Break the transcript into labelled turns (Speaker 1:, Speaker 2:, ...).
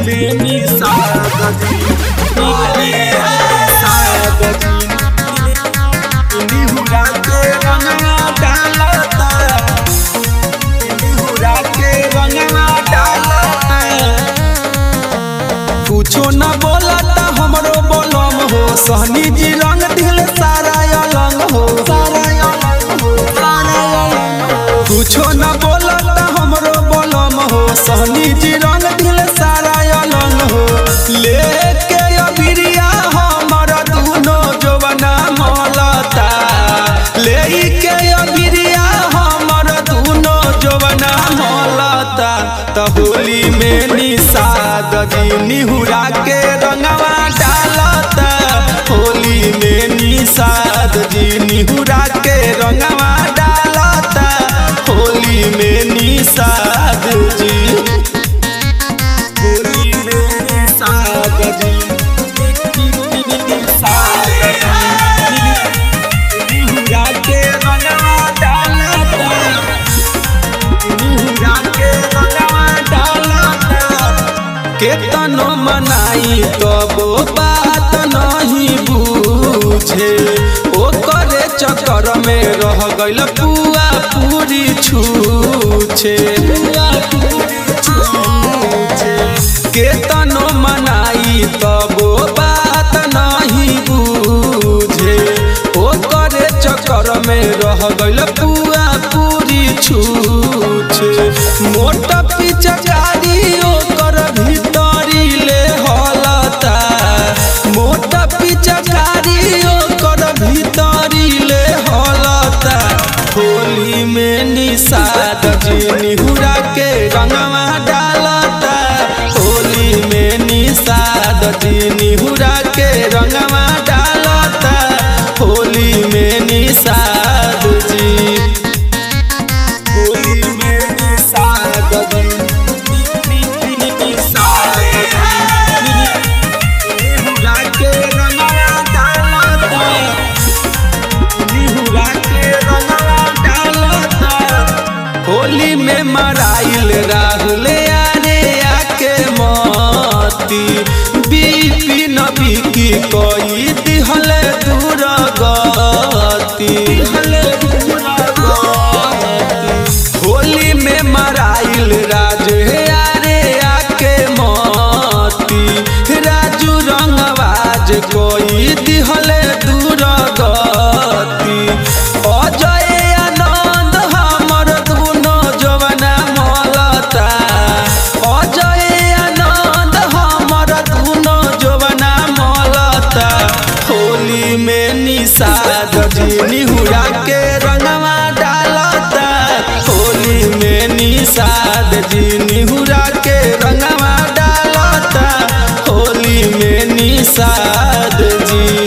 Speaker 1: में निषाद जी निषाद जी निहुरा के रंगवा डालता निहुरा के रंगवा डालता कुछो न बोलता हमरो बोलम हो सहनी जी रंग दिल सारा अलंग हो सारा अलंग हो सारा अलंग हो कुछो न बोलता हमरो बोलम हो सहनी जी रंग दिल सारा अलंग हो लेके अबिरिया हमर दुनो जवना मलता लेके अबिरिया हमर दुनो जवना मलता त होली में निषाद जी निहुरा के रंगवा डालता होली में निषाद जी निहुरा के रंगवा डालता होली में निषाद जी होली में निषाद जी निषाद जी निहुरा के रंगवा डालता निहुरा के रंगवा डालता केतनो मनाई तबो बात नहीं बूझे ओकरे चक्कर में रह गइल पुआ पूरी छूछे केतनो मनाई तबो बात नहीं बूझे ओकरे चक्कर में रह गइल पुआ पूरी छूछे मोट पिचकारी ओकर भीतरी ले हलता मोट पिचकारी ओकर भीतरी ले हलता होली में निषाद जी निहुरा के रंगवा डालता होली में निषाद जी निहुरा के रंगवा डालता होली में निषाद जी होली में निषाद जी निषाद जी निहुरा के रंगवा डालता निहुरा के रंगवा डालता होली में मराइल राहुल आरे आके मोती बीपी नबी की कोई दिहल दूर गती होली में मराइल राज आरे आके मोती राजू रंगवाज कोई दिहल दूर गती अजय आनंद हमर दुनो जवना मलता अजय आनंद हमर दुनो जवना मलता होली में निषाद जी निहुरा के रंगवा डालता होली में निषाद जी निहुरा के रंगवा डालता होली में निषाद जी